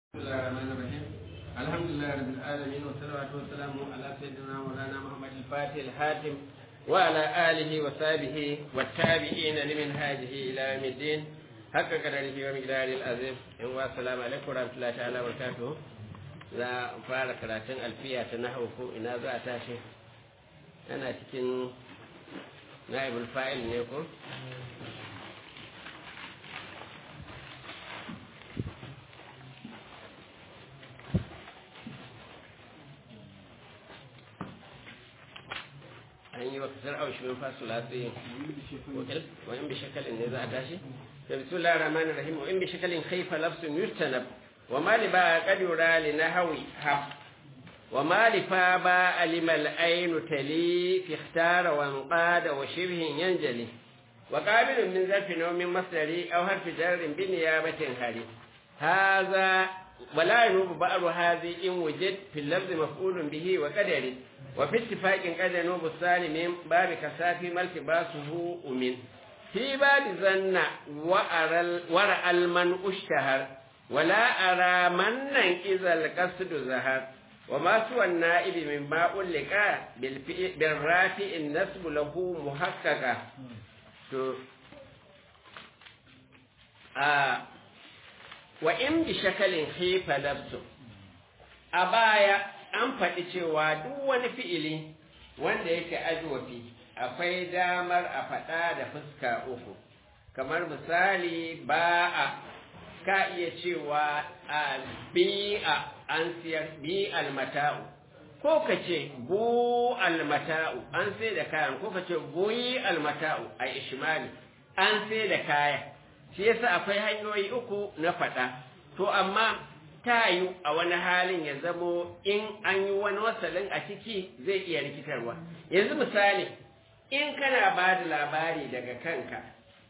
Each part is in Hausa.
بسم الله الرحمن الرحيم الحمد لله رب العالمين والصلاة والسلام على سيدنا مولانا محمد الفاتح الحاتم وعلى آله وصحبه والتابعين لمنهاجه إلى يوم الدين حق قدره ومقداره العظيم والسلام عليكم ورحمة الله تعالى وبركاته za a fara karatun alfiya ta nahawu ko ina za a tashi ana cikin na'ibul fa'il ne ko an yi wa kasar aushi min fasu latsi wa in bi shakalin ne za a tashi da bismillah rahman rahim wa in bi shakalin khaifa lafsun yustanab wa ma li ba qadura li nahwi hab wa ma li fa ba alimal ayn tali fi ikhtara wa anqada wa shibhin yanjali wa qabilun min zarfi naw min masdari aw harfi jarrin bi niyabatin hali hadha ولا ينوب بعض هذه إن وجد في اللفظ مفعول به وقدر وفي اتفاق قد ينوب الثاني من باب كسافي ما التباسه أمن في باب ظن ورأى المن اشتهر ولا أرى منا إذا القصد ظهر وما سوى النائب مما ألقى بالرافع النسب له محققة آه wa in bi shakalin khifa lafsu a baya an faɗi cewa duk wani fi'ili wanda yake ajwafi akwai damar a faɗa da fuska uku kamar misali ba'a ka iya cewa a bi'a an siyar bi almata'u ko ka ce bu almata'u an sai da kayan ko ka ce buyi almata'u a ishmali an sai da kayan shi yasa akwai hanyoyi uku na faɗa to amma ta yi a wani halin ya zamo in an yi wani wasalin a ciki zai iya rikitarwa yanzu misali in kana ba da labari daga kanka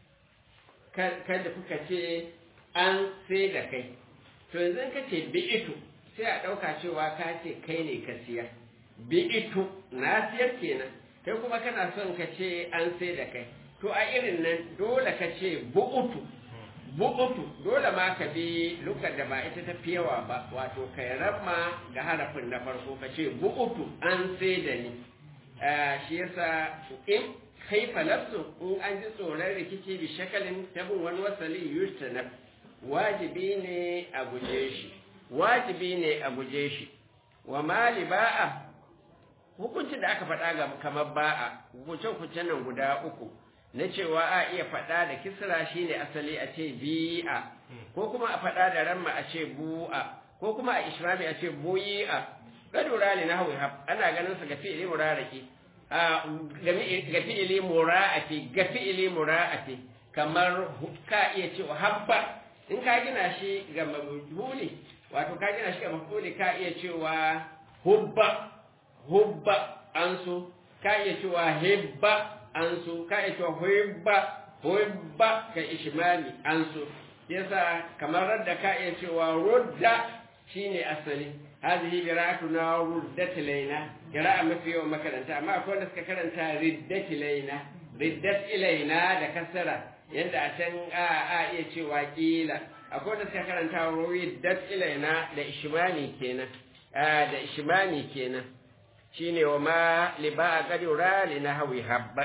kada kuka ce an sai da kai to yanzu ka ce bi'itu sai a ɗauka cewa ka ce kai ne ka siyar bi'itu na siyar kenan kai kuma kana son ka ce an sai da kai to a irin nan dole ka ce bu'utu bu'utu dole ma ka bi lukar da ba ita ta fi yawa ba wato kai ramma ga harafin na farko ka ce bu'utu an sai da ni shi yasa in kaifa lafsu in an ji tsoron rikici bi shakalin tabin wani wasali yustanab wajibi ne a guje shi wajibi ne a guje shi wa mali ba'a hukuncin da aka faɗa ga kamar ba'a hukuncen nan guda uku na cewa a iya faɗa da kisra shine asali a ce bi'a ko kuma a faɗa da ramma a ce bu'a ko kuma a ishrami a ce buyi'a gadura ne na hawi hab ana ganin sa ga fi'ili muraraki a ga fi'ili mura'ati ga fi'ili mura'ati kamar ka iya cewa habba in ka gina shi ga mabuli wato ka gina shi ga mabuli ka iya cewa hubba hubba an so ka iya cewa hibba an so ka ita hoibba hoibba ka ishmali an so yasa kamar radda ka iya cewa rudda shine asali hadhihi qira'atuna ruddat ilaina qira'a mafi yawan makaranta amma akwai wanda suka karanta riddat ilaina riddat ilaina da kasara yadda a can a a iya cewa kila akwai wanda suka karanta riddat ilaina da ishmani kenan da ishmani kenan shine wa ma liba qadura li nahwi habba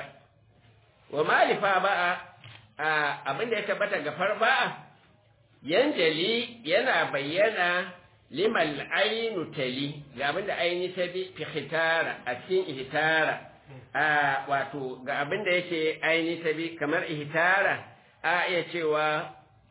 wa malifa ba'a abin da ya tabbata ga farba'a yanjali yana bayyana limal ainu tali ga abin da aini ta bi fi hitara a cikin ihtara wato ga abin da yake aini ta bi kamar ihtara a iya cewa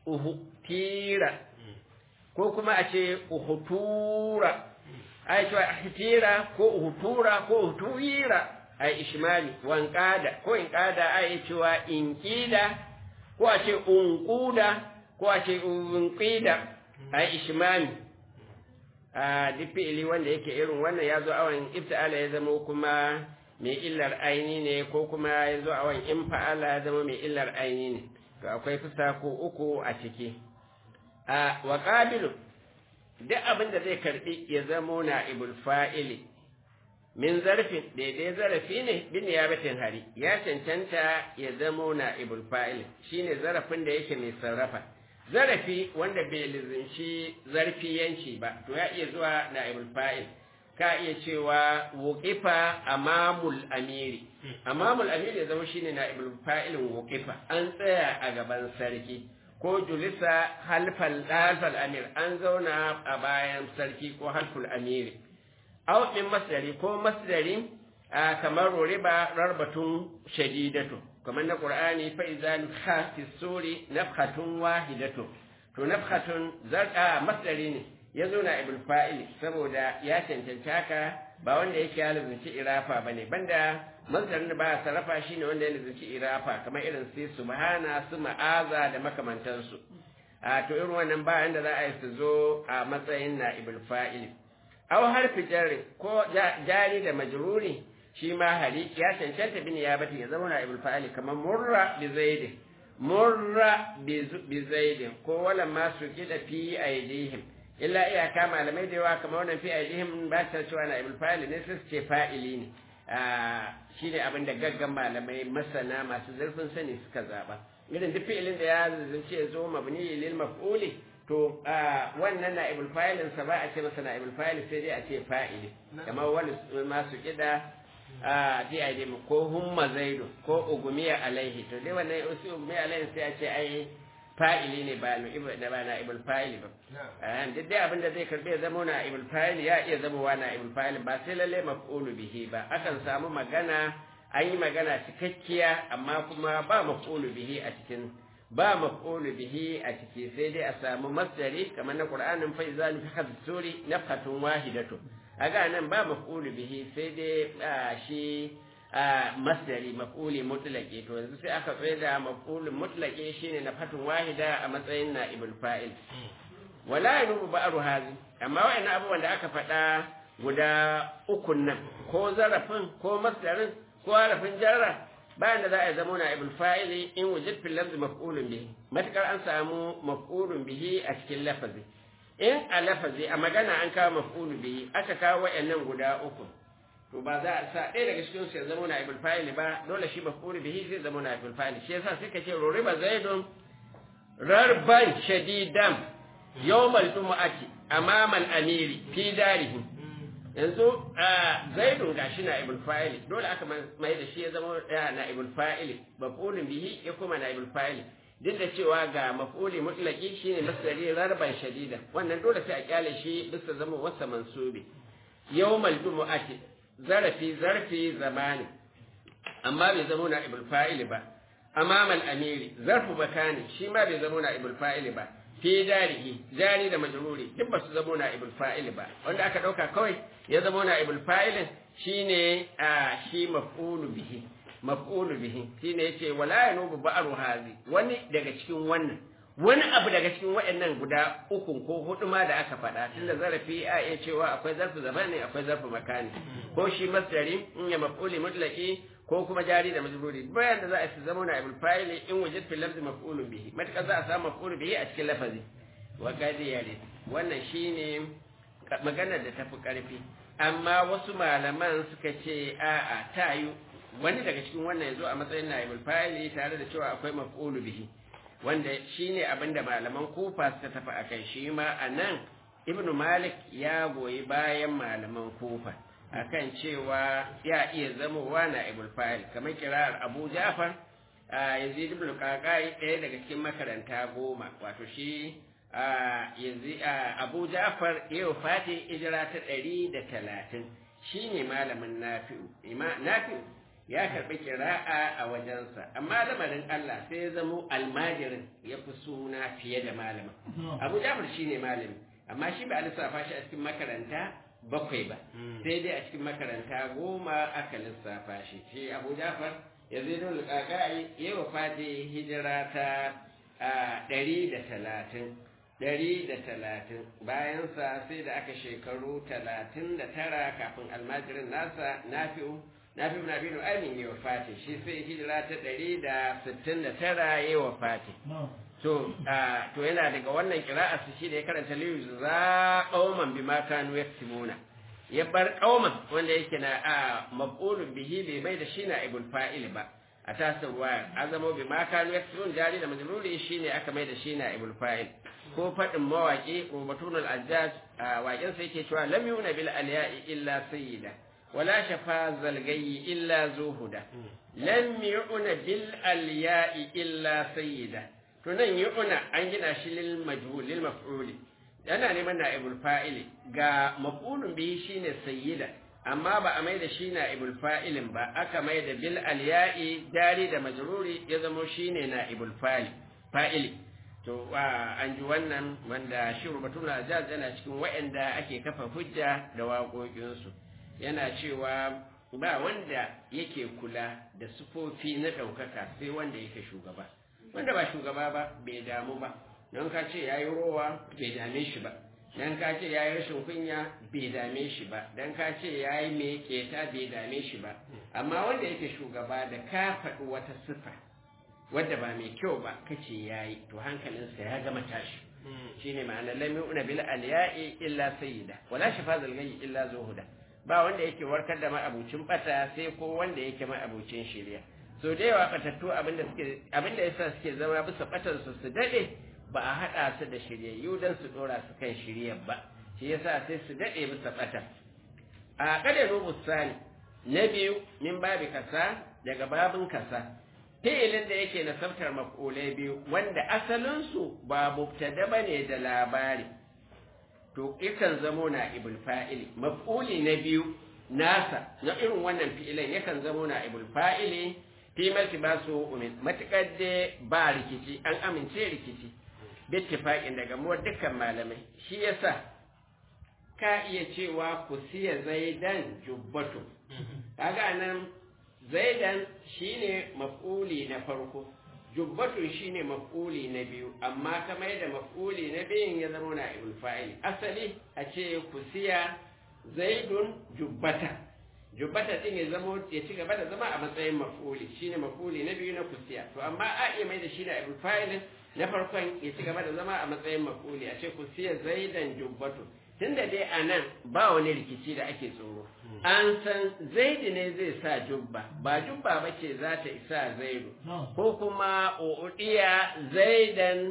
uhutira ko kuma a ce uhutura a yi cewa ihtira ko uhutura ko uhutuira a ishmali wankada ko inkada a yi cewa inkida ko a ce unkuda ko a ce unqida a ishmali a duk fi'ili wanda yake irin wannan ya zo awon ifta'ala ya zama kuma mai illar aini ne ko kuma ya zo awon infa'ala ya zama mai illar aini ne to akwai fusa ko uku a ciki a wa qabilu duk abin da zai karbi ya zamo na ibul fa'ili min zarfin daidai zarafi ne bin yabatin hari ya cancanta ya zamo na ibul fa'il shine zarafin da yake mai sarrafa zarafi wanda bai lizinci zarfiyanci ba to ya iya zuwa na'ibul fa'il ka iya cewa wuqifa amamul amiri amamul amiri ya zama shine na'ibul fa'ilin wuqifa an tsaya a gaban sarki ko julisa halfal halfal amir an zauna a bayan sarki ko halful amiri aw min masdari ko masdari kamar riba rarbatun shadidatu kamar na qur'ani fa idza nufha fi suri nafhatun wahidatu to nafhatun zarqa masdari ne ya zo na ibul fa'il saboda ya cancanci haka ba wanda yake ya lalace irafa bane banda masdarin da ba sarrafa shine wanda ya lalace irafa kamar irin sai subhana su ma'aza da makamantansu a to irin wannan ba yanda za a yi su zo a matsayin na ibul fa'il aw harfi jarri ko jari da majruri shi ma hali ya cancanta bin ya bata ya zama na ibul fa'il kamar murra bi zaidin murra bi zaidin ko wala ma su kida fi aidihim illa iyaka malamai da yawa kamar wannan fi aidihim ba ta cewa na ibul fa'il ne sai su ce fa'ili ne shi ne abin da gaggan malamai masana masu zurfin sani suka zaba irin duk fi'ilin da ya zance zo mabni lil maf'uli to wannan na ibul fa'ilin sa ba a ce masa na ibul fa'il sai dai a ce fa'ili kamar wani masu kida a fi aidihim ko humma zaidu ko ugumiya alaihi to dai wannan usu ugumiya alaihi sai a ce ai fa'ili ne ba da ba na ibul fa'ili ba duk dai abin da zai karbi ya zama na ibul fa'ili ya iya zama wa na ibul fa'ili ba sai lalle maf'ulu bihi ba akan samu magana an yi magana cikakkiya amma kuma ba maf'ulu bihi a cikin ba maf'ulu bihi a ciki sai dai a samu masdari kamar na qur'anin fa iza fi hadsuri nafhatun wahidatu aga nan ba maf'ulu bihi sai dai shi masdari maf'uli mutlaqi to yanzu sai aka tsaye da maf'ulun mutlaqi shine na fatun wahida a matsayin na'ibul fa'il wala yanubu ba'ru hazi amma wayannan abubuwan da aka faɗa guda ukun nan ko zarafin ko masdarin ko harafin jarra bayan da za a zama na'ibul fa'ili in wujid fil lafzi maf'ulun bihi matakar an samu maf'ulun bihi a cikin lafazi in a lafazi a magana an kawo maf'ulu bihi aka kawo wayannan guda uku to ba za a sa ɗaya daga cikin su ya zama na ibul fa'ili ba dole shi maf'ul bihi zai zama na ibul fa'ili shi yasa suka ce ruriba zaidun rarban shadidan yawmal jumu'ati amama al-amiri fi darihi yanzu zaidun gashi na ibul fa'ili dole aka mai da shi ya zama na ibul fa'ili maf'ulun bihi ya kuma na ibul fa'ili duk da cewa ga maf'uli mutlaqi shine masdari rarban shadidan wannan dole sai a kyale shi bisa zama wasa mansubi yawmal jumu'ati zarafi zarfi zamani amma bai zama na ibul fa'ili ba amamal amiri zarfu makani shi ma bai zama na ibul fa'ili ba fi darihi jari da majruri duk ba su zama na ibul fa'ili ba wanda aka dauka kawai ya zama na ibul fa'ilin shine a shi maf'ulu bihi maf'ulu bihi shine yace wala yanubu ba'ru hazi wani daga cikin wannan wani abu daga cikin waɗannan guda uku ko hudu ma da aka faɗa tunda zarafi a iya cewa akwai zarfu zamani akwai zarfu makani ko shi masdari in ya maf'uli mutlaqi ko kuma jari da majruri bayan da za a zama na ibul fa'ili in wujid fil lafzi maf'ulun bihi matka za a samu maf'ulun bihi a cikin lafazi wa qadi yari wannan shine maganar da tafi karfi amma wasu malaman suka ce a'a tayu wani daga cikin wannan yazo a matsayin na ibul fa'ili tare da cewa akwai maf'ulu bihi wanda shi ne abinda malaman kufa suka tafi a kai shi ma a nan ibnu malik ya goyi bayan malaman kufa akan cewa ya iya zamowa na ibul fa'il kamar kirar abu jafar yazid ibn qaqai ɗaya daga cikin makaranta goma wato shi abu jafar yau fati hijira ta ɗari da talatin shi ne malamin nafi'u nafi'u ya karɓi kira'a a wajensa amma lamarin Allah sai ya zamo almajirin ya fi suna fiye da malamin abu jafar shi ne malami amma shi ba a lissafa shi a cikin makaranta bakwai ba sai dai a cikin makaranta goma aka lissafa shi shi abu jafar ya zai don lukakai ya wa fati hijira ta ɗari da talatin ɗari da talatin bayansa sai da aka shekaru talatin da tara kafin almajirin nasa nafi'u na fi na binu amin yi wa fati shi sai hijira ta ɗari da sittin da tara yi wa fati to to yana daga wannan kira'a su shi da ya karanta liyu za ƙauman bi ma kanu ya ya bar ƙauman wanda yake na a maf'ulun bihi bai mai da shi na ibul fa'il ba a tasir waya azamo bi ma kanu yaksubun jari da majruri shine aka mai da shi na ibul fa'il ko fadin mawaki rubatun al-ajjaj a waƙen sai yake cewa lam yuna bil alya'i illa sayyida wala shafa zalgayi illa zuhuda lam yuna bil alya'i illa sayyida to nan yuna an gina shi lil majhul lil maf'uli yana neman na ibul fa'ili ga maf'ulun bihi shine sayyida amma ba a mai da shi na ibul fa'ilin ba aka mai da bil alya'i dari da majruri ya zamo shine na ibul fa'ili to an ji wannan wanda shi rubatun ajaz yana cikin wa'anda ake kafa hujja da waƙoƙinsu yana cewa ba wanda yake kula da sufofi na ɗaukaka sai wanda yake shugaba wanda ba shugaba ba bai damu ba don ka ce ya yi rowa bai dame shi ba don ka ce ya yi rashin kunya bai dame shi ba don ka ce ya yi mai keta bai dame shi ba amma wanda yake shugaba da ka faɗi wata sifa wadda ba mai kyau ba kace ya yi to hankalinsa ya gama tashi shine ma'ana lam yu'na bil alya'i illa sayyida wala shafa zalgayi illa zuhuda ba wanda yake warkar da ma'abucin bata sai ko wanda yake ma'abucin shirya so da yawa batattu abinda suke abinda yasa suke zama bisa batar su su dade ba a hada su da shiryayyu dan su dora su kan shiryar ba shi yasa sai su dade bisa bata a kada rubu sani na biyu min babi kasa daga babin kasa fi'ilin da yake nasabtar maf'ulai biyu wanda asalin su ba mubtada bane da labari to yakan zamo na ibul fa'ili maf'uli na biyu nasa na irin wannan fi'ilan yakan zamo na ibul fa'ili fi malti ba su umin matukar da ba rikici an amince rikici bittifaqin daga mu dukkan malamai shi yasa ka iya cewa ku siya zaidan jubbatu kaga nan zaidan shine maf'uli na farko jubbatun shine maf'uli na biyu amma kamar yadda maf'uli na biyun ya zama na ibul fa'il asali a ce kusiya zaidun jubbata jubbata din ya zama ya ci gaba da zama a matsayin maf'uli shine maf'uli na biyu na kusiya to amma a iya mai da shi na ibul fa'il na farkon ya ci gaba da zama a matsayin maf'uli a ce kusiya zaidan jubbatu tunda dai a nan ba wani rikici da ake tsoro an san zaidi ne zai sa jubba ba jubba ba ce za ta isa zaidu ko kuma uɗiya zaidan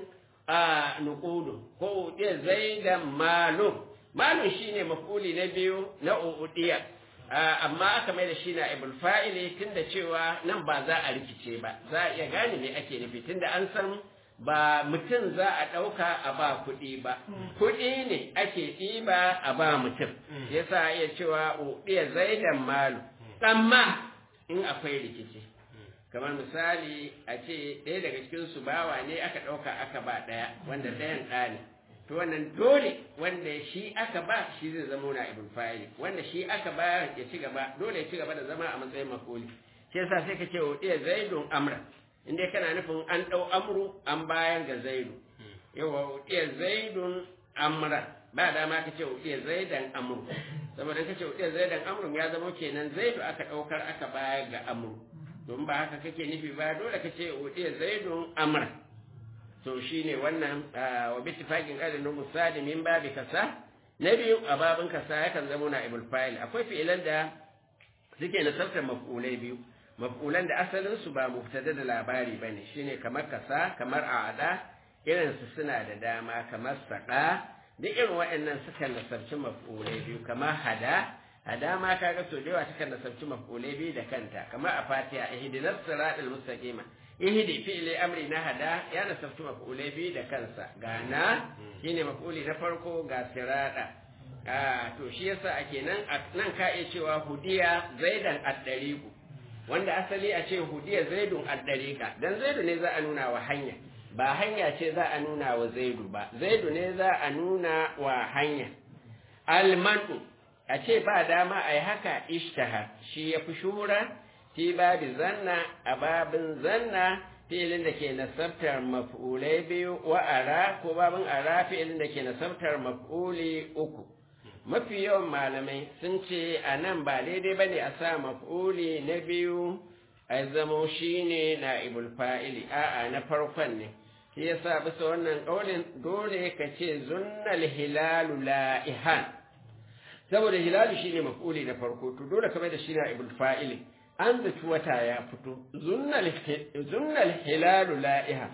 a nukudu ko uɗiya zaidan malum malum shine mafuli na biyu na uɗiya amma aka mai da shi na ibul fa'ili tunda cewa nan ba za a rikice ba za a iya gane me ake nufi tunda an san ba mutum za a ɗauka a ba kuɗi ba, kuɗi ne ake ɗiba a ba mutum, yasa iya cewa uɗiya zaidan malu, amma in akwai rikici. Kamar misali a ce ɗaya daga cikin su bawa ne aka ɗauka aka ba ɗaya, wanda ɗayan ɗa ne. To wannan dole wanda shi aka ba shi zai zama na ibn fa'ili, wanda shi aka ba ya ci gaba, dole ya ci gaba da zama a matsayin makoli. Shi yasa sai ka ce uɗiya zaidun amra. in dai kana nufin an ɗau amru an bayan ga zaidu yawa uɗiya zaidun amra ba dama ka ce uɗiya zaidan amru saboda ka ce uɗiya zaidan amru ya zama kenan zaidu aka ɗaukar aka baya ga amru don ba haka kake nufi ba dole ka ce uɗiya zaidun amra to shine wannan wa bittifaqin qadin musali min babi kasa na biyu a babin kasa yakan zama na ibul fa'il akwai fi'ilan da suke nasartar maf'ulai biyu maf'ulan da asalin su ba mubtada da labari bane shine kamar kasa kamar a'ada irin su suna da dama kamar saqa duk irin waɗannan sukan nasarci maf'ulai biyu kamar hada hada ma kaga so da yawa sukan nasarci maf'ulai biyu da kanta kamar a fatiha ihdinas siratal mustaqima ihdi fi'li amri na hada ya nasarci maf'ulai biyu da kansa gana shine maf'uli na farko ga sirada a to shi yasa ake nan nan ka iya cewa hudiya zaidan ad-dariqu wanda asali a ce hudiya zaidun ad-dariqa dan zaidu ne za a nuna wa hanya ba hanya ce za a nuna wa zaidu ba zaidu ne za a nuna wa hanya almanu a ce ba dama a yi haka ishtaha shi ya fi shura fi babi zanna a babin zanna filin da ke nasabtar maf'ulai biyu wa ara ko babin ara filin da ke nasabtar maf'uli uku mafi yawan malamai sun ce a nan ba daidai ba ne a sa maf'uli na biyu a zamo shi ne na ibul fa'ili a'a na farkon ne shi yasa bisa wannan ƙaunin dole ka ce zunnal hilalu la'ihan saboda hilalu shine maf'uli na farko to dole ka mai da shi na ibul fa'ili an zaci wata ya fito zunnal hilalu la'iha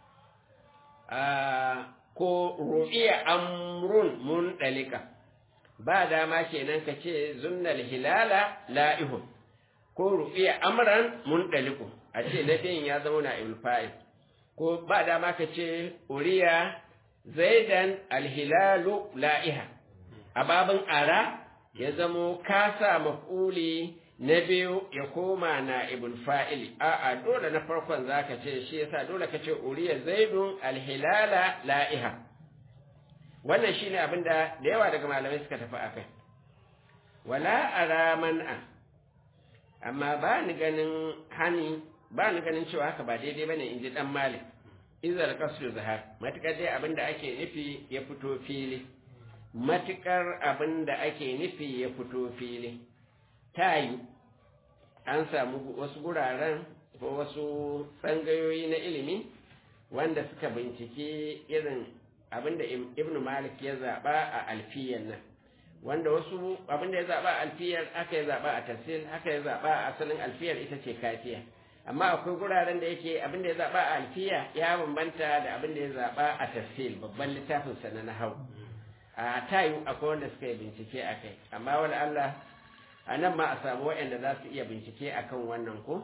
ko ru'iya amrun mun dalika ba dama kenan ka ce zunnal hilala la'ihun ko ru'iya amran mun daliku a ce na ya zama na fa'il ko ba dama ka ce uriya zaidan alhilalu la'iha a babin ara ya zamo kasa maf'uli na biyu ya koma na ibn fa'ili a'a dole na farkon zaka ce shi yasa dole ka ce uriya zaidun alhilala la'iha wannan shine abin da da yawa daga malamai suka tafi akai wala ara man'a amma ba ni ganin hani ba ni ganin cewa haka ba daidai bane in ji dan malik izal qasru zahar matukar dai abin da ake nufi ya fito fili matukar abin da ake nufi ya fito fili ta yi an samu wasu guraren ko wasu tsangayoyi na ilimi wanda suka bincike irin abin da ibn malik ya zaɓa a alfiyar nan wanda wasu abin da ya zaɓa a alfiyar aka ya zaɓa a tafsir haka ya zaɓa a asalin alfiyar ita ce kafiya amma akwai guraren da yake abin da ya zaɓa a alfiya ya bambanta da abin da ya zaɓa a tafsir babban littafin sa na nahau a tayu akwai wanda suka yi bincike a kai amma wani Allah a nan ma a samu waɗanda za su iya bincike a kan wannan ko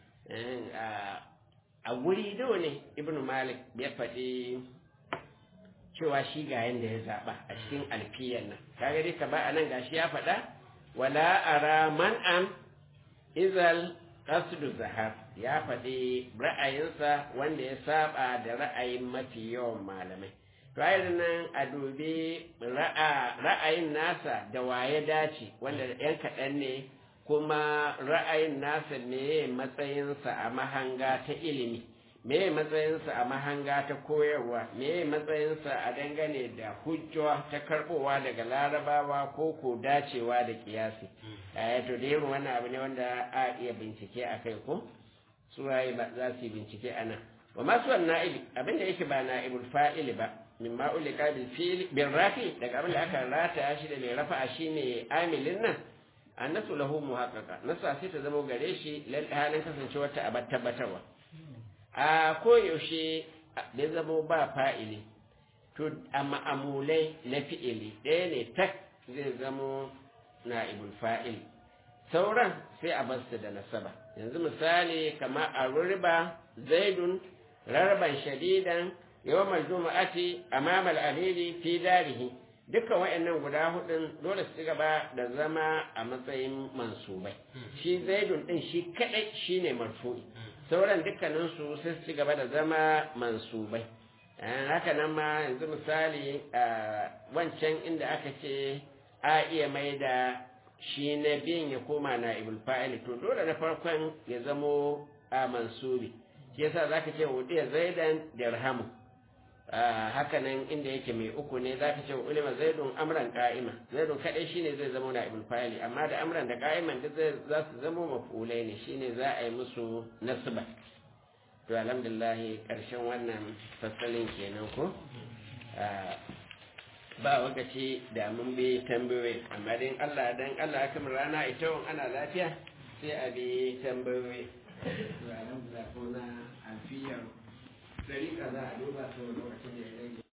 a wuri do ne ibn malik ya faɗi cewa shi ga yadda ya zaɓa a cikin alfiyar nan kaga dai ka ba a nan gashi ya faɗa wala ara man'an izal qasdu zahar ya faɗi ra'ayinsa wanda ya saba da ra'ayin mafi yawan malamai ra'ayin nan a dubi ra'ayin nasa da waye dace wanda yan kaɗan ne kuma ra'ayin nasa me matsayinsa a mahanga ta ilimi me matsayinsa a mahanga ta koyarwa me matsayinsa a dangane da hujjowa ta karbowa daga larabawa ko ko dacewa da kiyasi eh to da irin wannan abu ne wanda a iya bincike a kai ko su waye ba za su yi bincike a nan wa masu na'ibi abinda yake ba na'ibul fa'ili ba min ma ulika bil fil bil rafi daga abin da aka rata shi da mai rafa'a shine amilin nan annasu lahu muhaqqaqa nasa sai ta zama gare shi lal halin kasancewa ta abar tabbatarwa a koyaushe da zamo ba fa'ili to a ma'amulai na fi'ili ɗaya ne tak zai zamo na'ibul fa'il sauran sai a basu da nasaba yanzu misali kama a rurba zaidun rarban shadidan yawmal juma'ati amama al-amiri fi darihi dukkan wayannan guda hudun dole su gaba da zama a matsayin mansubai shi zaidun din shi kadai shine marfu'i sauran dukkanin su sai su gaba da zama mansubai haka nan ma yanzu misali wancan inda aka ce a iya mai da shi na biyan ya koma na ibul fa'ili to dole na farkon ya zamo a mansubi shi yasa zaka ce wudiya zaidan dirhamu haka nan inda yake mai uku ne zaka ce ulima zaidun amran qa'ima zaidun kadai shine zai zama na ibul fa'ili amma da amran da qa'iman duk zai za su zama maf'ulai ne shine za a yi musu nasba to alhamdulillah karshen wannan fasalin kenan ko ba wakaci da mun bi tambayoyi amma dan Allah dan Allah aka rana ita ana lafiya sai a bi tambayoyi to alhamdulillah ko na alfiyar dari kaza a duba sau lokacin da ya rage